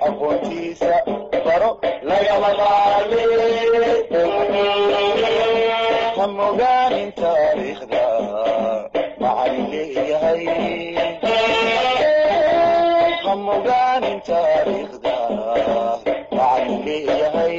aqoontiisa baro lagama maarme ha mogaanin taariikhda macalin leeyahay ha mogaanin taariikhda macalin leeyahay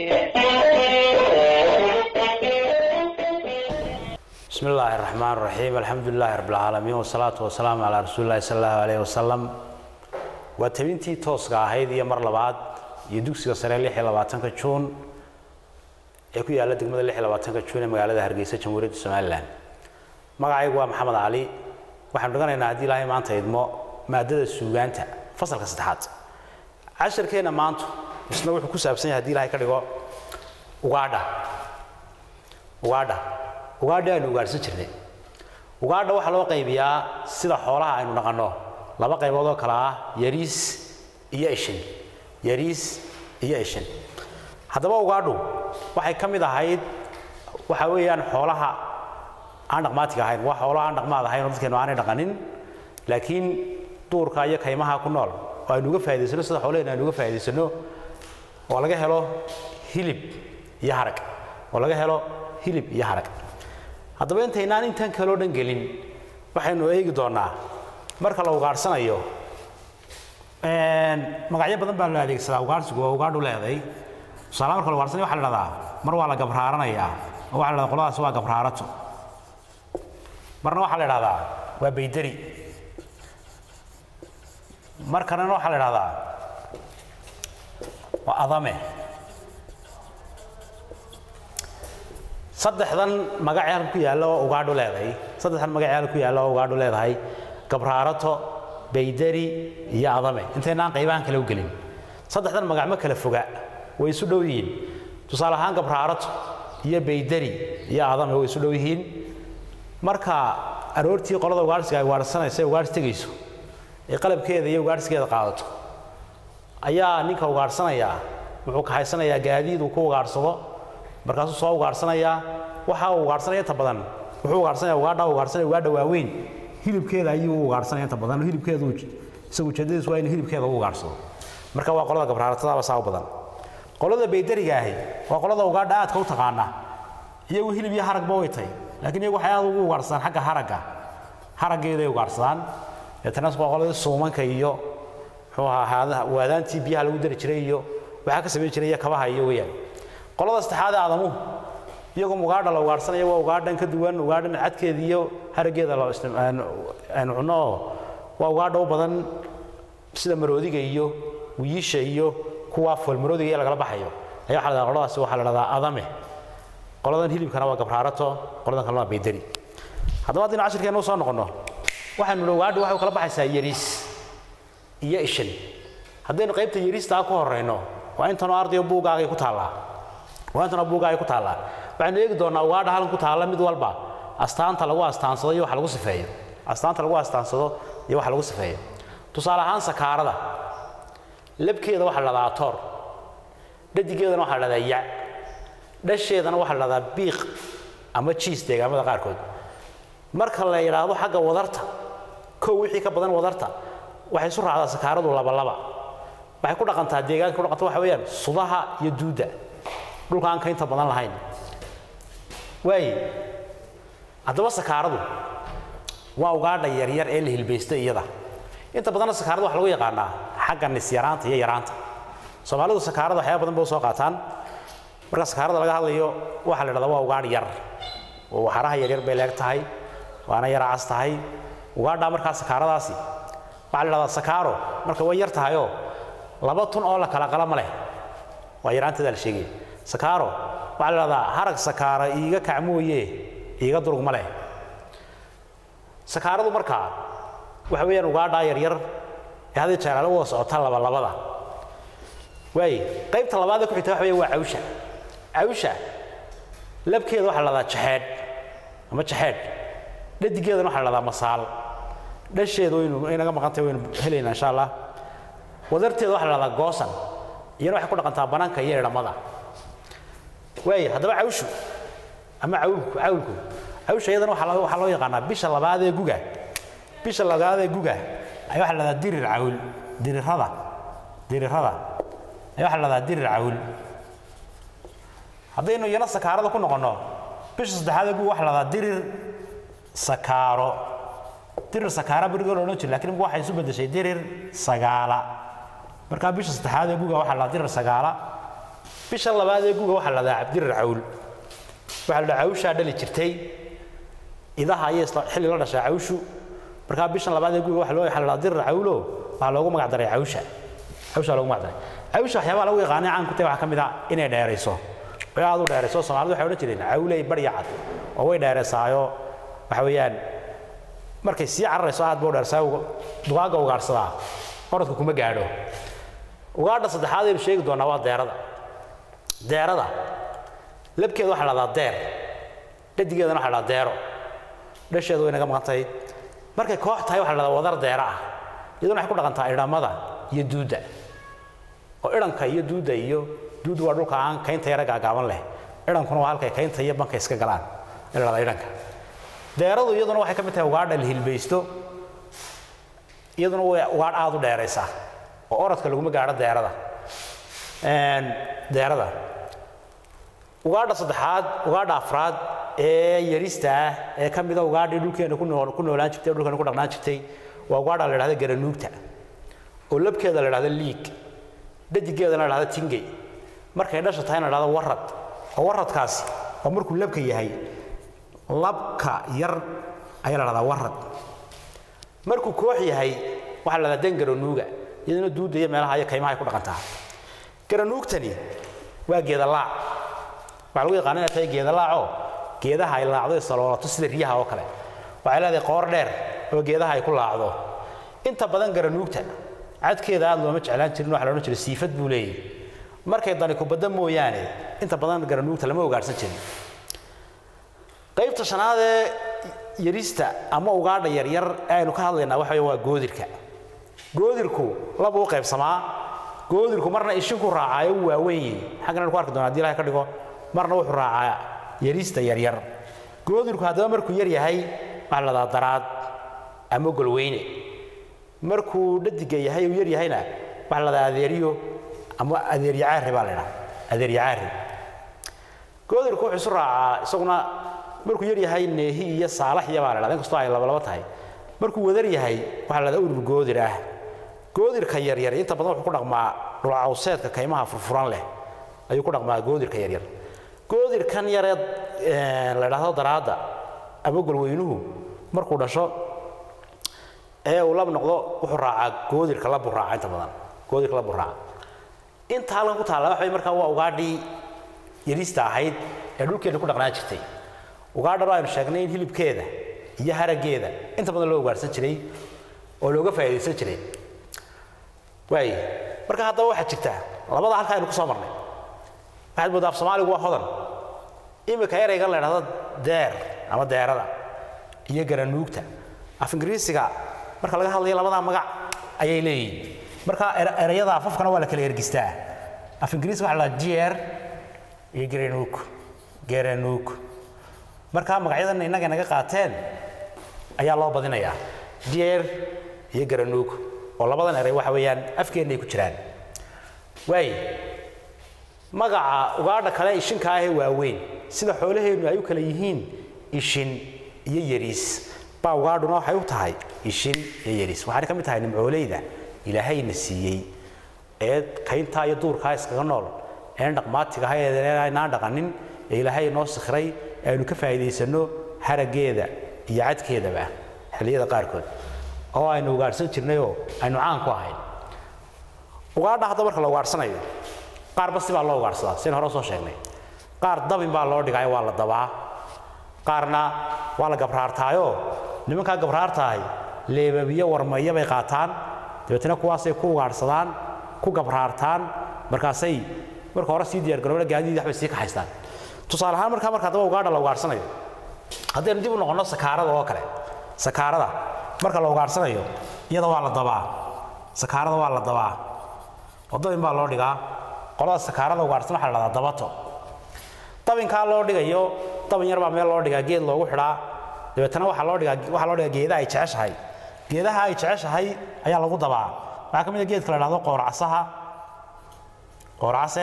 بسم الله الرحمن الرحيم الحمد لله رب العالمين والصلاة والسلام على رسول الله صلى الله عليه وسلم وتبنتي توسكا ahayd iyo mar labaad iyo dugsiga sare 16 June ee ku yaala degmada 16 June ee magaalada Hargeysa Jamhuuriyadda Soomaaliland magacaygu waa Maxamed Cali waxaan dhiganaynaa haddii ilaahay maanta idmo maadada suugaanta fasalka saddexaad casharkeena maanta isna wuxuu ku saabsan yahay haddii ilaahay ka dhigo ugaadha ugaadha ugaadha aynu ugaadhsan jirnay ugaadha waxaa loo qaybiyaa sida xoolaha aynu dhaqanno laba qaybood oo kale ah yariis iyo ishin yariis iyo ishin haddaba ugaadhu waxay ka mid ahayd waxa weeyaan xoolaha aan dhaqmaatiga ahayn waa xoolaha aan dhaqmaad ahayn oo dadkeenu aanay dhaqanin laakiin duurka iyo kaymaha ku nool oo aynu uga faa'idaysano sida xoolaheena aynu uga faa'idaysano oo laga helo hilib iyo harag oo laga helo hilib iyo harag haddaba intaynaan intan kaloo dhan gelin waxaynu eegi doonaa marka la ugaadhsanayo magacyo badan baa loo adeegsadaa ugaadhsigu waa ugaadhu leeday tusaale marka la ugaadhsanayo waxa la dhahdaa mar waa la gabraaranayaa oo waxa la dhahdaa qoladaas waa gabraarato marna waxaa la dhahdaa waa baydari mar kalena waxaa la dhahdaa waa adame saddexdan magacee halka ku yaalla oo ugaadhu leedahay saddexdan magacee halka ku yaalla oo ugaadhu leedahay gabraarato baydari iyo adame intaynaan qaybahan kale u gelin saddexdan magac ma kala foga way isu dhow yihiin tusaale ahaan gabraarato iyo baydari iyo adame way isu dhow yihiin marka aroortii qolada ugaadhsiga ay ugaadhsanaysa ugaadhs tegayso ee qalabkeeda iyo ugaadhsigeeda qaadato ayaa ninka ugaadhsanayaa wuxuu kaxaysanayaa gaadiid uu ku ugaadhsado markaasuu soo ugaadhsanayaa waxa uu ugaadhsanaya inta badan wuxuu ugaadhsanaya ugaadha ugaadhsanaya ugaadha waaweyn hilibkeeda ayuu u ugaadhsanaya inta badan hilibkeedu isagu ujeedadiisu waa inuu hilibkeeda u ugaadhsado marka waa qolada gabraaratada saa u badan qolada baydariga ahi waa qolada ugaadha aadka u taqaana iyagu hilib iyo haragba way tahay laakiin iyagu waxay aad ugu ugaadhsadaan xagga haragga haraggeeday ugaadhsadaan deetana waa qoladii suumanka iyo muxuu ahaa waadaantii biyaha lagu dari jiray iyo waxaa ka samayn jiray iyo kabaha iyo weeyaan qolada saddexaad ee aadamuhu iyagoo ugaadha la ugaadhsanaya waa ugaadhan ka duwan ugaadhan cadkeeda iyo haraggeeda aynu cunno oo waa ugaadha u badan sida maroodiga iyo wiyiisha iyo kuwa foolmaroodiga iyo lagala baxayo ayaa waxa la dhahdaa qoladaasi waxaa la dhahdaa adame qoladan hilibkana waa gabraarato qoladan kalena waa baydari haddaba haddaynu cashirkeena u soo noqonno waxaynu nidhi ugaadhu waxay u kala baxaysaa yariis iyo ishin haddaynu qaybta yariistaa ku horrayno waa intanoo ardayo buuggaagay ku taallaa waa intanoo buuggaagay ku taallaa waxaynu eegi doonnaa ugaadha halkan ku taalla mid walba astaanta lagu astaansado iyo waxa lagu sifeeyo astaanta lagu astaansado iyo waxa lagu sifeeyo tusaale ahaan sakaarada labkeeda waxaa la dhahdaa toor dhadigeedana waxaa la dhahdaa ya dhasheedana waxaa la dhahdaa biiq ama jiis deegaamada qaarkood marka la yidhaahdo xagga wadarta kow wixii ka badan wadarta waxay isu raacdaa sakaaradu labalaba waxay ku dhaqantaa deegaanka ku dhaqanta waxa weeyaan sudaha iyo duudda dhulka aan ka inta badan lahayn waaye haddaba sakaaradu waa ugaadha yaryar ee la hilbaysta iyada inta badanna sakaarada waxa lagu yaqaanaa xagga nisyaraanta iyo yaraanta soomaalidu sakaarada waxyaaba badan ba u soo qaataan marka sakaarada laga hadlayo waxaa la dhahdaa waa ugaadh yar oo waxaraha yaryar bay leeg tahay waana yara cas tahay ugaadhaa markaa sakaaradaasi waxaa la dhahdaa sakaaro marka way yar tahayoo laba tun oo la kala qala ma leh waa yaraanteeda la sheegaya sakaaro waxaa la dhahdaa harag sakaara iiga kac mooye iiga durug ma leh sakaaradu markaa waxa weeyaan ugaadhaa yaryar ee hadii jeeraale wada socota labalabada waaye qaybta labaad ee ku xigta waxa weeye waa cawsha cawsha labkeeda waxaa la dhahdaa jaxeedh ama jaxeedh dhadigeedana waxaa la dhahdaa masaal dhasheeda waynu inaga maqantay waynu helaynaa insha allah wadarteeda waxaa la dhahdaa goosan iyana waxay ku dhaqantaa banaanka iyo idhamada waaye haddaba cawshu ama cawlku cawlku cawsha iyadana waxaa loo- waxaa loo yaqaanaa bisha labaad ee guga bisha labaad ee guga ayaa waxaa la dhahdaa dirir cawl dirirada dirirada ayaa waxaa la dhahdaa dirir cawl haddaynu iyana sakaarada ku noqonno bisha saddexaad ee guga waxaa la dhahdaa dirir sakaaro dirir sakaara berigoo la odhan jira lakin imika waxay isu beddeshay dirir sagaala markaa bisha saddexaad ee guga waxaa la dhahdaa dirir sagaala bisha labaad ee guga waxaa la dhahdaa dirir cawl waxaa la dhahaa cawshaa dhali jirtay idaha ayay isla xilli la dhashaa cawshu markaa bishan labaad ee guga waxa loo waxaa la dhahaa dirir cawlo waxaa loogu magac daray cawsha cawshaa loogu magac daray cawsha waxyaabaha lagu yaqaanay caan ku tahay waxaa ka mid ah inay dheerayso way aad u dheerayso soomaalidu waxay odhan jireen cawley barya cad oo way dheeraysaayo waxa weeyaan markay sii cararayso aad buu dheersaa dugaagga ugaadhsadaa orodka kuma gaadho ugaadha saddexaad aynu sheegi doonaa waa deerada deerada labkeeda waxaa la dhahdaa deer dhadigeedana waxaa la dhahdaa deero dhasheedu way naga maqan tahay markay koox tahay waxaa la dhahdaa wadar deera ah iyaduna waxay ku dhaqantaa idhamada iyo duudda oo idhanka iyo duudda iyo duuddu waa dhulka aan kaynta yara gaagaaban leh idhankuna waa halkay kaynta iyo banka iska galaan ee la dhahdaa idhanka deeradu iyaduna waxay ka mid tahay ugaadha la hilbaysto iyaduna way ugaadh aad u dheeraysaa oo orodka laguma gaadho deerada deerada ugaadha saddexaad ugaadha afraad ee yarista ah ee ka mida ugaadhii dhulkeena ku nool ku noolaan jirtay dhulkeena ku dhaqnaan jirtay waa ugaadha la dhahda garanuugta oo labkeeda la dhahda liig dhadigeedana la dhahda tingey markay dhasha tahayna la dhahda warad oo waradkaasi waa markuu labka yahay labka yar ayaa la dhahdaa warad markuu koox yahay waxaa la dhahdaa dan garanuuga iyaduna duudda iyo meelaha iyo kaymaha ay ku dhaqantaa garanuugtani waa geeda laac waxaa lagu yaqaana inay tahay geeda laacoo geedaha ay laacdo ay saloolato sida riyaha oo kale waxay leedahay qoor dheer oo geedaha ay ku laacdo inta badan garanuugta cadkeeda aad looma jeclaan jirin waxa la odhan jiray siifad buu leeyahy markay dani kubadda mooyaane inta badan garanuugta lama ugaadhsan jirin qaybta shanaad ee yarista ama ugaadha yaryar ee aynu ka hadlaynaa waxa weeye waa goodirka goodirku labuu qaybsamaa goodirku marna ishinku raacaayo u waaweyn yihin xaggan aynu ku arki doona hadii ilahay ka dhigo marna wuxuu raacaa yarista yaryar goodirku haddaba markuu yar yahay waxaa la dhahdaa daraad ama golweyne markuu dhadiga yahay uu yar yahayna waxaa la dhahdaa adeeriyo ama adeeryacaari baa la dhaha adeeryacaari goodirku wuxuu isu raacaa isaguna markuu yar yahay neehi iyo saalaxya baa la dhahda inkastoo ay labalaba tahay markuu wadar yahay waxaa la dhahdaa urur goodir ah goodirka yaryar inta badan wuxuu ku dhaqmaa dhulcawseedka kaymaha furfuran leh ayuu ku dhaqmaa goodirka yaryar goodirkan yaree la dhahdo daraadda ama golweynuhu markuu dhasho ee uu lab noqdo wuxuu raacaa goodirka labbuu raaca inta badan goodirka labbuu raaca inta halkan ku taalla waxa markaa waa ugaadhii yarista ahayd ee dhulkeena ku dhaqnaan jirtay ugaadhan aynu sheegnay in hilibkeeda iyo haraggeeda inta badan loo ugaadhsan jiray oo looga faa'iidaysan jiray waay marka haddaba waxaa jirta labada halka aynu ku soo marnay waxaad moodaa af soomaaligu waa hodan imika eraygan la idhahdo deer ama deerada iyo garanuugta af ingiriisiga marka laga hadlayo labadaa magac ayay leeyihiin marka erayada afafkana waa la kala ergistaa af ingiriisiga waxa la dhahaa jeer iyo garanuug garanuug marka magacyadan innaga naga qaateen ayaa loo badinayaa jeer iyo garanuug oo labadan eray waxa weeyaan afkeenna ay ku jiraan waay magaca ugaadha kale ishinka ahee waaweyn sida xoolaheennu ay u kala yihiin ishin iyo yariis baa ugaadhuna waxay u tahay ishin iyo yariis waxaana ka mid tahay nimcooleyda ilaahayna siiyey ee kayntaa iyo duurkaa iskaga nool een dhaqmaatiga aha ee aynaan dhaqanin ee ilaahay noo sikray ee aynu ka faa'iidaysanno haraggeeda iyo cadkeedaba xilliyada qaarkood oo aynu ugaadhsan jirnayoo aynu caan ku ahayn ugaadha hadda marka la ugaadhsanayo qaar basi baa loo ugaadhsadaa sian hore soo sheegnay qaar dabin baa loo dhigaayo waa la dabaa qaarna waa la gabraartaayoo nimankaa gabraartaahay leebabiyo warmaya bay qaataan dabeetna kuwaasay ku ugaadhsadaan ku gabraartaan markaasay marka hore sii diyaargarooba gaadiidii waxbay sii kaxaystaan tusaale ahaan markaa marka haddaba ugaadha la ugaadhsanayo haddaynu dib u noqonno sakaarada oo kale sakaarada marka la ugaadhsanayo iyada waa la dabaa sakaarada waa la dabaa oo dabin baa loo dhigaa qolada sakaarada ugaadhsan waxa la dhahdaa dabato dabinkaa loo dhigayo dabin yar baa meel loo dhigaa geed loogu xidhaa dabeetana waxaa loo dhigaa waxaa loo dhigaa geedaha ay jeceshahay geedaha ay jeceshahay ayaa lagu dabaa waxaa ka mid a geedka la dhahdo qoorcasaha qoorcase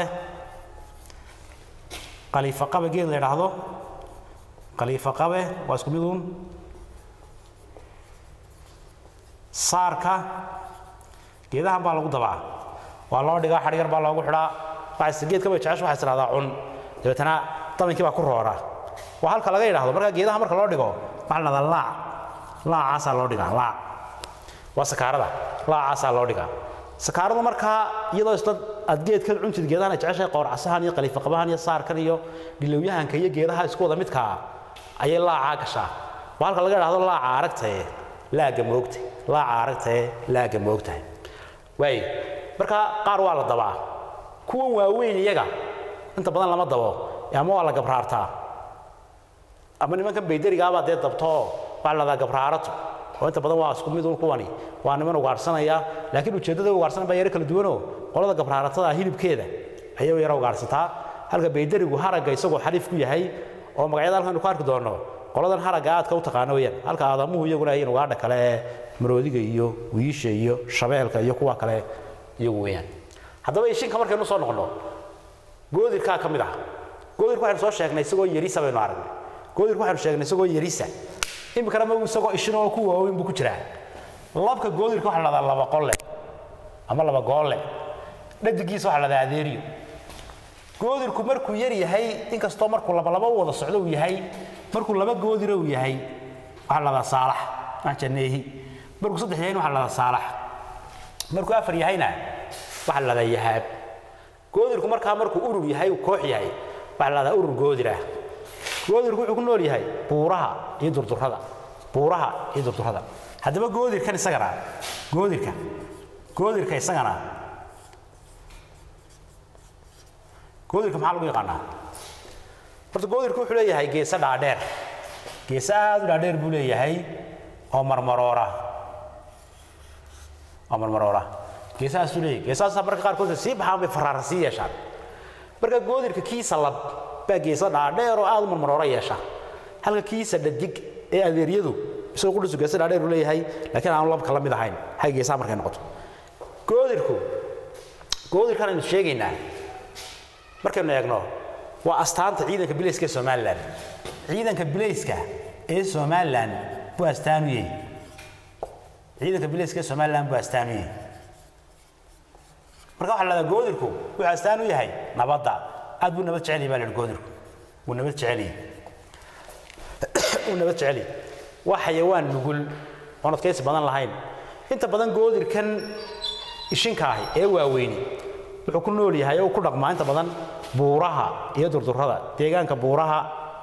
qaliifa qabe geed la idhaahdo qaliifa qabe waa isku mid uun saarka geedahan baa lagu dabaa waa loo dhigaa xadhigar baa loogu xidhaa waxaas geedka bay jecesha waxay tidhahdaa cun dabeetana daminkii baa ku roora waa halka laga yidhaahdo marka geedaha marka loo dhigo waxaa la dhahdaa laac laacaasaa loo dhigaa laac waa sakaarada laacaasaa loo dhigaa sakaaradu markaa iyadoo isla aad geedkan cuntid geedahan ay jeceshahay qoorcasahan iyo qaliifaqabahan iyo saarkan iyo dhilowyahanka iyo geedaha isku wada midkaa ayay laacaa gashaa waa halka laga idhahdo laaca aragtaye laaga moogta laaca aragtaye laaga moogtahay waay marka qaar waa la dabaa kuwan waaweyn iyaga inta badan lama dabo ama waa la gabraartaa ama nimankan baydarigaabaa dee dabtoo waxaa la dhahdaa gabraarato oo inta badan waa isku mid un kuwani waa niman ugaarsanaya laakiin ujeeddada ugaarsanan baa yaro kala duwanoo qolada gabraaratada hilibkeeda ayay yaro ugaarsataa halka baydarigu haragga isagoo xariif ku yahay oo magacyada halkan ku arki doonno qoladan haragga aadka u taqaano weyaan halka aadamuhu iyaguna ayin ugaadha kale ee maroodiga iyo wiisha iyo shabeelka iyo kuwa kale iyagu weeyaan haddaba ishinka markaynu soo noqonno goodirkaa ka mid ah goodirka waxaynu soo sheegnay isagoo yarisa baynu aragnay goodirka waxaynu sheegnay isagoo yarisa iminkana ma isagoo ishin oo ku waaweyn buu ku jiraa labka goodirka waxaa la dhahdaa laba qolle ama laba goolle dhadigiisa waxaa la dhahdaa adeeriyo goodirku markuu yar yahay inkastoo markuu labalaba u wada socdo uu yahay markuu laba goodira uu yahay waxaa la dhahdaa saalax aanjaneehi markuu saddex yahayna waxaa la dhahdaa saalax markuu afar yahayna waxaa la dhahdaa yahaab goodirku markaa markuu urur yahay uu koox yahay waxaa la dhahdaa urur goodir ah goodirku wuxuu ku nool yahay buuraha iyo durdurada buuraha iyo durdurada haddaba goodirkan isagana goodirka goodirka isagana goodirka maxaa lagu yaqaanaa horta goodirku wuxuu leeyahay geese dhaadheer geese aad u dhaadheer buu leeyahay oo marmaroora oo marmaroora geesahaasuu leeyahay geesahaasa marka qaarkood sii baxaan bay faraara sii yeeshaan marka goodirka kiisa lab baa geesa dhaadheer oo aad u marmaroora yeesha halka kiisa dhadig ee adeeryadu isagoo qudhisu geesa dhaadheer uu leeyahay laakiin aanu labka la mid ahayn xagga geesaha markay noqoto goodirku goodirkan aynu sheegaynaa markaynu eegno waa astaanta ciidanka bilayska ee somalilan ciidanka bilayska ee somalilan buu astaan u yahay ciidanka bilayska ee somalilan buu astaan u yahay marka waxaa la dhahdaa goodirku wuxuu astaan u yahay nabadda aad buu nabad jecel yahay baa la yidhi goodirku wuu nabad jecel yahay wuu nabad jecel yahay waa xayawaan nugul oon adkaysi badan lahayn inta badan goodirkan ishinka ahi ee waaweyni wuxuu ku nool yahay oo ku dhaqmaa inta badan buuraha iyo durdurada deegaanka buuraha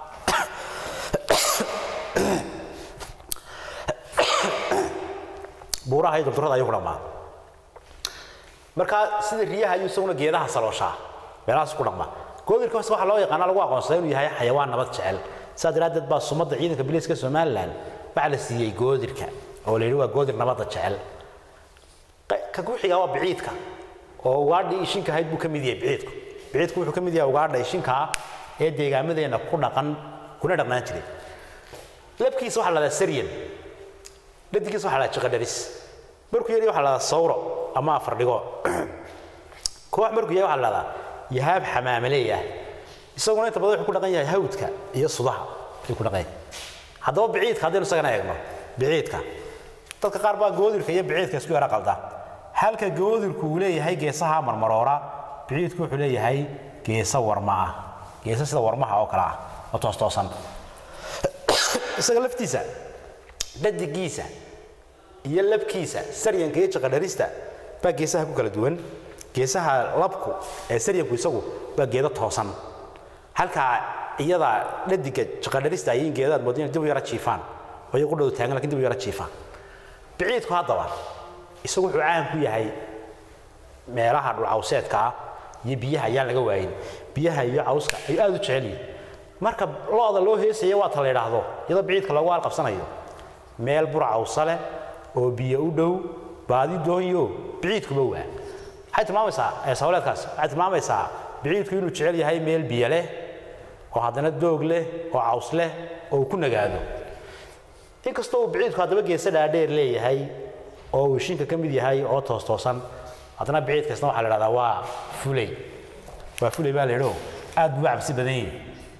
buuraha iyo durdurada ayuu ku dhaqmaa marka sida riyaha ayuu isaguna geedaha salooshaa meelahaas ku dhaqmaa goodirka hoose waxaa loo yaqaana lagu aqoonsaday inuu yahay xayawaan nabad jecel sidaa daraaddeed baa sumadda ciidanka biliiska somalilan waxaa la siiyey goodirka oo la yidhi waa goodir nabadda jecel ka ku xigaa waa biciidka oo ugaadhii ishinka ahayd buu ka mid yahay biciidku biciidku wuxuu ka mid yahay ugaadha ishinkaa ee deegaamadeenna ku dhaqan kuna dhaqnaan jiray labkiisa waxaa la dhahdaa saryan dhadigiisa waxaa la dhahdaa jiqadharis markuu yari waxaa la dhahdaa sawro ama afardhigo koox markuu yahay waxaa la dhahdaa yahaab xamaamaleey ah isaguna inta badan wuxuu ku dhaqan yahay hawdka iyo sudaha ayuu ku dhaqan yahay haddaba biciidka haddaynu isagana eegno biciidka dadka qaar baa goodirka iyo biciidka isku yara qalda halka goodirku uu leeyahay geesaha marmaroora biciidku wuxuu leeyahay geesa warma ah geesa sida warmaha oo kale ah oo toostoosan isaga laftiisa dhadigiisa iyo labkiisa saryanka iyo jaqadharista baa geesaha ku kala duwan geesaha labku ee saryanku isagu waa geedo toosan halkaa iyada dhadiga jaqadharista ayay geedaad moodin dib u yara jiifaan oo iyagu dhow taagan lakin dib u yara jiifaan biciidku haddaba isagu wuxuu caan ku yahay meelaha dhulcawseedka ah iyo biyaha ayaan laga waayin biyaha iyo cawska ayuu aad u jecel yihin marka lo-da loo heesaya waa ta la yidhaahdo iyadoo biciidka loogu halqabsanayo meel bur cawsa leh oo biyo u dhow baadi doonyo biciidkuba waa waxay tilmaamaysaa sawleedkaas waxay tilmaamaysaa biciidku inuu jecel yahay meel biyo leh oo haddana doog leh oo caws leh oo uu ku nagaado inkastoo uu biciidku haddaba geesa dhaadheer leeyahay oo uu ishinka ka mid yahay oo toostoosan haddana biciidkaasna waxaa la dhahdaa waa fulay waa fulay baa la yidhi oo aad buu u cabsi badan yahay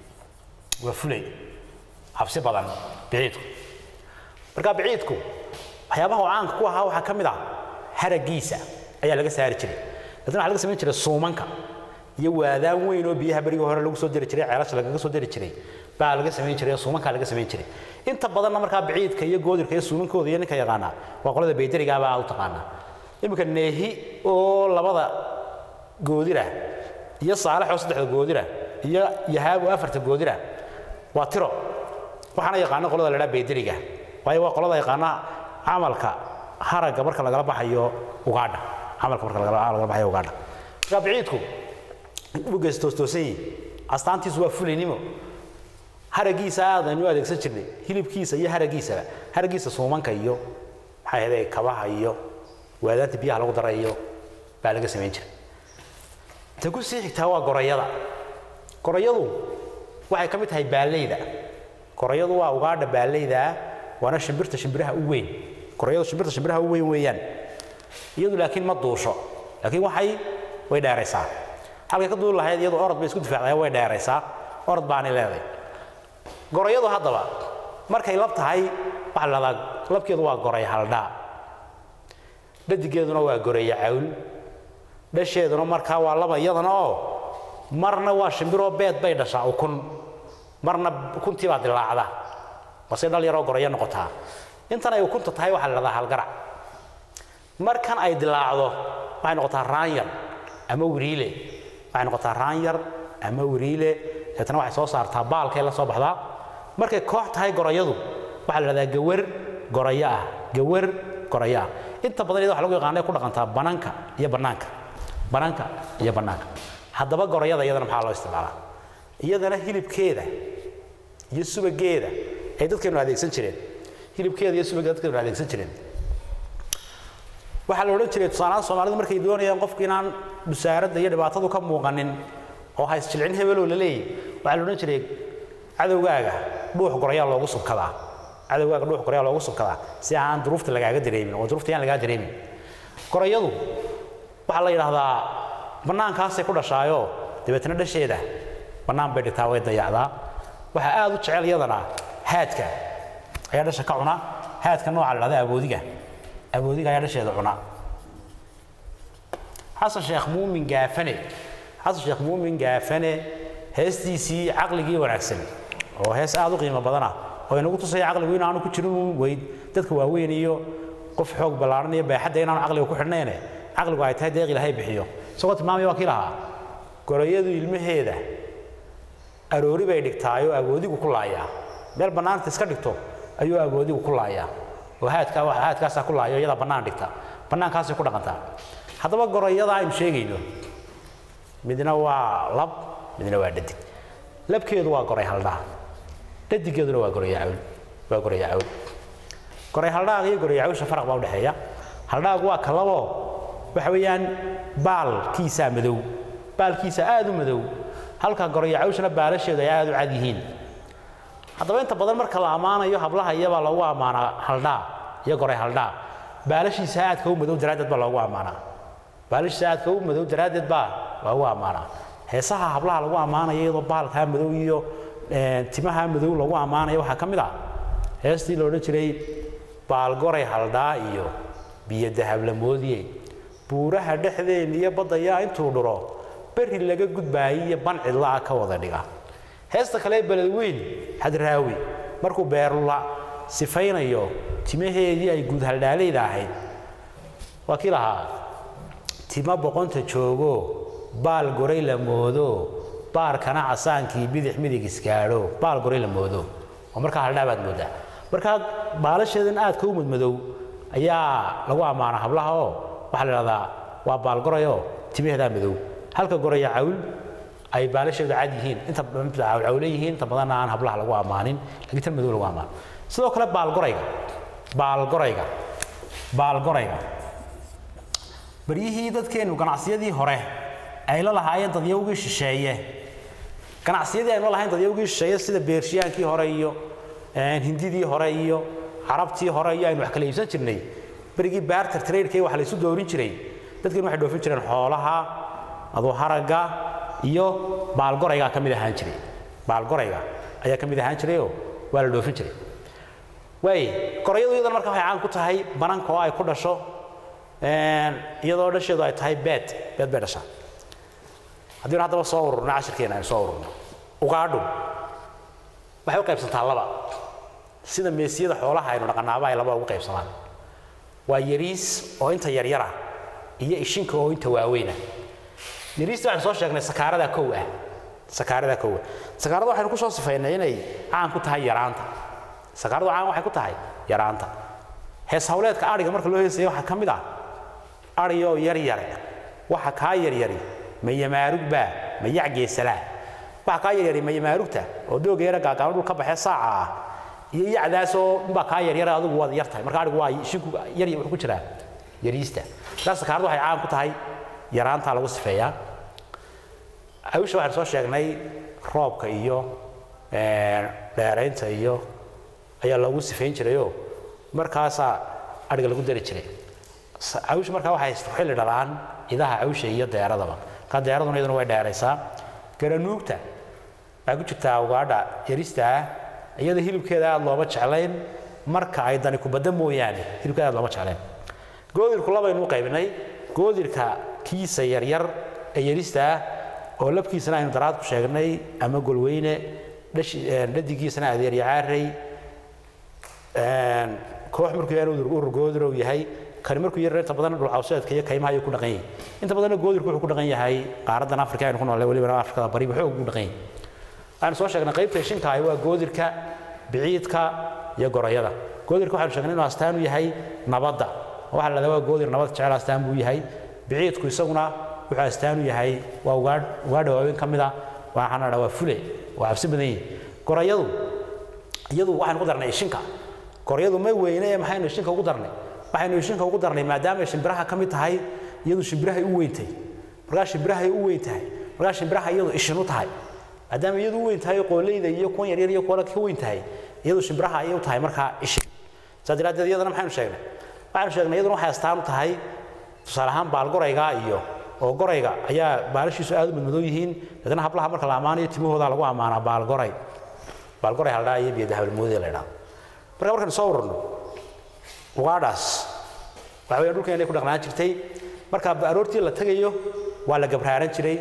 waa fulay cabsi badan biciidku marka biciidku waxyaabaha uu caanka ku ahaa waxaa ka mid ah haragiisa ayaa laga saari jiray laakiin waxaa laga samayn jiray suumanka iyo waadaan weyn oo biyaha berigii hore lagu soo diri jiray ceelasha lagaga soo diri jiray baa laga samayn jiray oo suumankaa laga samayn jiray inta badanna markaa biciidka iyo goodirka iyo suumankooda iyo ninka yaqaanaa waa qolada baydarigaabaa u taqaanaa iminka neehi oo labada goodira iyo saalax oo saddexda goodira iyo yahaab oo afarta goodira waa tiro waxaana yaqaana qolada la dhaa baydariga waayo waa qolada yaqaana camalka haragga marka lagala baxayo ugaadha camalka marka lagala lagala baxayo ugaadha marka biciidku u gees toostoosan yihin astaantiisu waa fulaynimo haragiisa aadaynu u adeegsan jirnay hilibkiisa iyo haragiisaba haragiisa suumanka iyo maxay ahayd kabaha iyo waadaanta biyaha lagu darayo baa laga samayn jiray ta ku sii xigtaa waa gorayada gorayadu waxay ka mid tahay baaleyda gorayadu waa ugaadha baaleyda waana shimbirta shimbiraha u weyn gorayadu shimbirta shimbiraha u weyn weeyaan iyadu laakiin ma duusho laakiin waxay way dheeraysaa halkay ka duuli lahayd iyadu orod bay isku difaacdaa way dheeraysaa orod baanay leedahay gorayadu haddaba markay lab tahay waxaa la dhahdaa labkeedu waa goray haldhaa dhadigeeduna waa goraya cawl dhasheeduna markaa waa laba iyadana oo marna waa shimbiroo beed bay dhashaa ukun marna ukuntii baa dilaacda base dhal yaroo goraya noqotaa intan ay ukunta tahay waxaa la dhahdaa halgarac markan ay dilaacdo waxay noqotaa raanyar ama wiriile waxay noqotaa raanyar ama wiriile deetana waxay soo saartaa baalkay la soo baxdaa markay koox tahay gorayadu waxaa la dhahdaa gawar goraya ah gawar goraya ah inta badan iyada waxa lagu yaqaana ku dhaqantaa banaanka iyo bannaanka banaanka iyo bannaanka haddaba gorayada iyadana maxaa loo isticmaalaa iyadana hilibkeeda iyo subageeda ay dadkeenu adeegsan jireen hilibkeeda iyo subageeda dadkeenu adeegsan jireen waxaa la odhan jiray tusaalahaan soomaalidu markay doonayaan qofku inaan busaaradda iyo dhibaatadu ka muuqanin oo hays jilcin hebeloo la leeyahy waxaa la odhan jiray cadowgaaga dhuux gorayaa loogu subkadaa cadowgaaga dhuux gorayaa loogu subkadaa si aan duruufta lagaaga dareemin oo duruufta yaan lagaa dareemin gorayadu waxaa la yidhaahdaa bannaankaasay ku dhashaayoo dabeetna dhasheeda bannaan bay dhigtaa way dayacdaa waxaa aad u jecel iyadana haadka ayaa dhasha ka cuna haadka nooca la dhahda aboodiga aboodiga ayaa dhasheeda cuna xasan sheekh muumin gaafane xasan sheekh muumin gaafane heestiisii caqligii wanaagsan oo hees aad u qiimo badana oo inagu tusaya caqligu inaanu ku jirin weyd dadka waaweyn iyo qof xoog ballaaran iyo baaxadda inaanu caqliga ku xidhnayne caqligu ay tahay deeq ilaahay bixiyo isagoo tilmaamaya waa kii lahaa gorayadu ilmaheeda aroori bay dhigtaayoo awoodigu ku laayaa meel bannaanta iska dhigto ayuu awoodigu ku laayaa oo haadkaa haadkaasaa ku laayo iyadaa bannaan dhigta bannaankaasay ku dhaqantaa haddaba gorayada aynu sheegayno midna waa lab midna waa dhadig labkeedu waa goray haldhaa dhadigeeduna waa goraya cawl waa goraya cawl goray haldhaaga iyo goraya cawsha faraq baa udhexeeya haldhaagu waa kalaboo waxa weeyaan baalkiisaa madow baalkiisa aad u madow halka goraya cawshana baalasheedu ay aad u cad yihiin haddaba inta badan marka la ammaanayo hablaha iyabaa loogu ammaanaa haldhaa iyo goray haldhaa baalashiisa aadka u madow daraaddeed baa loogu ammaanaa baalashiisa aadka u madow daraaddeed baa loogu ammaanaa heesaha hablaha lagu ammaanayo iyadoo baalkaa madow iyo timaha madow lagu ammaanayo waxaa ka mid ah heestii la odhan jiray baalgoray haldhaa iyo biyo dahab la moodiye buuraha dhexdeen iyo baddayaa intuu dhuro berri laga gudbaayay iyo ban cidla'a ka wada dhiga heesta kale beledweyn hadraawi markuu beerula sifaynayo timaheedii ay guud haldhaalayda ahayd waa kii lahaa tima boqonta joogo baal goray la moodo baarkana casaankii bidix midig isgaadho baal goray la moodo oo markaa haldhaa baad moodaa markaa baalasheedan aadka u madmadow ayaa lagu ammaana hablaha oo waxaa la idhahdaa waa baalgorayoo timaheedaa madow halka goraya cawl ay baalasheedu cad yihiin inta cawle yihiin inta badanna aan hablaha lagu ammaanin laakiin tan madow lagu ammaano sidoo kale baalgorayga baalgorayga baalgorayga baryihii dadkeennu ganacsiyadii hore ay la lahaayeen dadyawgii shisheeye ganacsiyadii aynu la lahayn dadyawgii shisheeye sida beershiyaankii hore iyo hindidii hore iyo carabtii hore iyo aynu wax kala iibsan jirnay berigii baarter traderkii waxa la isu doorin jiray dadkeen waxay dhoofin jireen xoolaha aduu haragga iyo baalgoraygaa ka mid ahaan jiray baalgorayga ayaa ka mid ahaan jirayoo waa la dhoofin jiray waay gorayadu iyadana marka waxay caan ku tahay bananka oo ay ku dhasho iyadoo dhasheedu ay tahay beed beed bay dhashaa haddii haddaba soo ururno cashirkeena aynu soo ururno ugaadhu waxay u qaybsantaa laba sida meesiyada xoolaha aynu dhaqanaaba ay laba ugu qaybsamaan waa yariis oo inta yaryara iyo ishinka oo inta waaweyna yariista waxaynu soo sheegnay sakaarada kow ah sakaarada kow ah sakaarada waxaynu ku soo sifaynay inay caan ku tahay yaraanta sakaaradu caan waxay ku tahay yaraanta hees hawleedka adhiga marka loo heesaya waxaa ka mid ah adhiyoo yar yare waxa kaa yaryari ma yamaarugbaa ma yacgeesalaa waxa kaa yaryari ma yamaarugta oo dooga yara gaagaano dhul ka baxee saaca ah iyo yacdaasoo unbaa kaa yaryara adigu waad yar tahay marka adhigu waa shinku yar wuxuu ku jiraa yariista taas sakaaradu waxay caan ku tahay yaraantaa lagu sifeeyaa hawsha waxaynu soo sheegnay roobka iyo dheeraynta iyo ayaa loogu sifayn jirayoo markaasaa adhiga lagu dari jiray cawsha markaa waxay xilli dhalaan idaha cawsha iyo deeradaba markaa deeraduna iyaduna way dheeraysaa garanuugta waxay ku jirtaa ugaadha yarista ah iyada hilibkeeda aad looma jeclayn marka ay dani kubadda mooyaane hilibkeeda aad looma jeclayn goodirku labaynu u qaybinay goodirka kiisa yaryar ee yarista ah oo labkiisana aynu daraad ku sheegnay ama golweyne dhadigiisana adeeryacaarey koox markuu yahay urur goodir uu yahay kani markuu yar inta badan dhulcawseedka iyo kaymaha ayuu ku dhaqan yahay inta badanna goodirku wuxuu ku dhaqan yahay qaaradan afrika aynu ku noolay weliba afrikada bari wuxuu ugu dhaqan yahay waxaanu soo sheegnay qaybta shinka ahi waa goodirka biciidka iyo gorayada goodirka waxaanu sheegnay inuu astaan u yahay nabadda waxaa la dhahdaa waa goodir nabad jecel astaan buu yahay biciidku isaguna wuxuu astaan u yahay waa ugaadh ugaadha waaweyn ka mid ah waxaana dhaa waa fule waa cabsi badan yihin gorayadu iyadu waxaynu ku darnay ishinka goryadu ma weyne ee maxaynu ishinka ugu darnay waxaynu ishinka ugu darnay maadaama ay shimbiraha ka mid tahay iyadu shimbirahay u weyn tahay markaa shimbirahay u weyn tahay markaa shimbiraha iyadu ishin u tahay maadaama iyadu u weyn tahay qooleyda iyo kuwan yaryar iyo kuwa ka weyn tahay iyadu shimbiraha ayay u tahay markaa ishin saa daraaddeed iyadana maxaynu sheegnay waxaynu sheegnay iyaduna waxay astaan u tahay tusaale ahaan baalgorayga iyo oo gorayga ayaa baalashiisu aad u madmadow yihiin dadna hablaha marka la ammaanayo timahooda lagu ammaanaa baalgoray baalgoray haldhaa iyo biyadahabalmoodee la idhahdo marka markaynu soo ururno ugaadhaas waxa weeyaan dhulkeenay ku dhaqnaan jirtay marka aroortii la tagayo waa la gabraaran jiray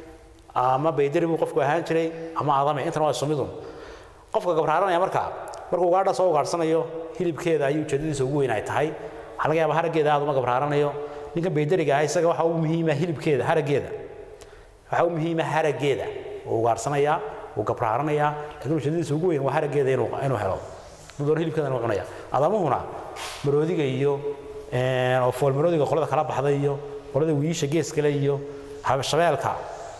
ama baydari buu qofku ahaan jiray ama adame intana waa sumidun qofka gabraaranaya marka markuu ugaadha soo ugaadhsanayo hilibkeeda ayuu ujeedadiisa ugu weyn ay tahay waxaa laga yaabaa haraggeeda aad uma gabraaranayo ninka baydariga ah isaga waxa ugu muhiima hilibkeeda haraggeeda waxa ugu muhiima haraggeeda uu ugaadhsanayaa uu gabraaranayaa laakiin ujeedadiisa ugu weyn waa haraggeeda inuu inuu helo doon hilibkeeda inuu cunaya adamuhuna maroodiga iyo oo fool maroodiga qolada kala baxda iyo qolada wiisha geeskale iyo shabeelka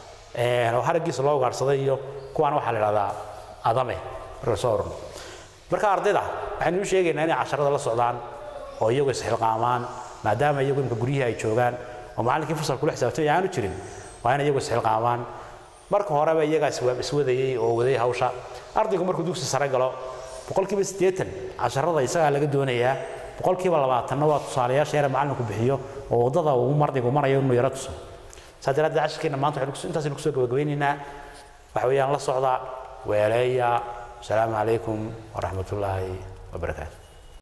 oo haraggiisa loo ugaadhsaday iyo kuwaana waxaa la idhahdaa adame marka soo orno marka ardayda waxaynu u sheegaynaa inay casharada la socdaan oo iyagu isxilqaamaan maadaama iyagu imka guryihii ay joogaan oo macallinkii fasal kula xisaabtay aanu jirin waa inay iyagu isxilqaamaan marka horeba iyagaa iswadayey oo waday hawsha ardaygu markuu dugsi sare galo boqolkiiba siddeetan casharada isagaa laga doonayaa boqolkiiba labaatanna waa tusaalayaasha yare macallinku bixiyo oo waddada uu ardaygu marayo inuu yaro tuso saa daraaddeed casharkeenna maanta intaasaynu kusoo gabagabeynaynaa waxa weeyaan la socda weeleeya asalaamu calaykum waraxmatullaahi wabarakaatu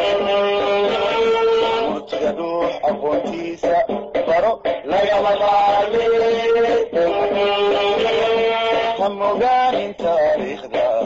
murtiga dhuux aqoontiisa baro lagama maarme ha mogaanin taariikhda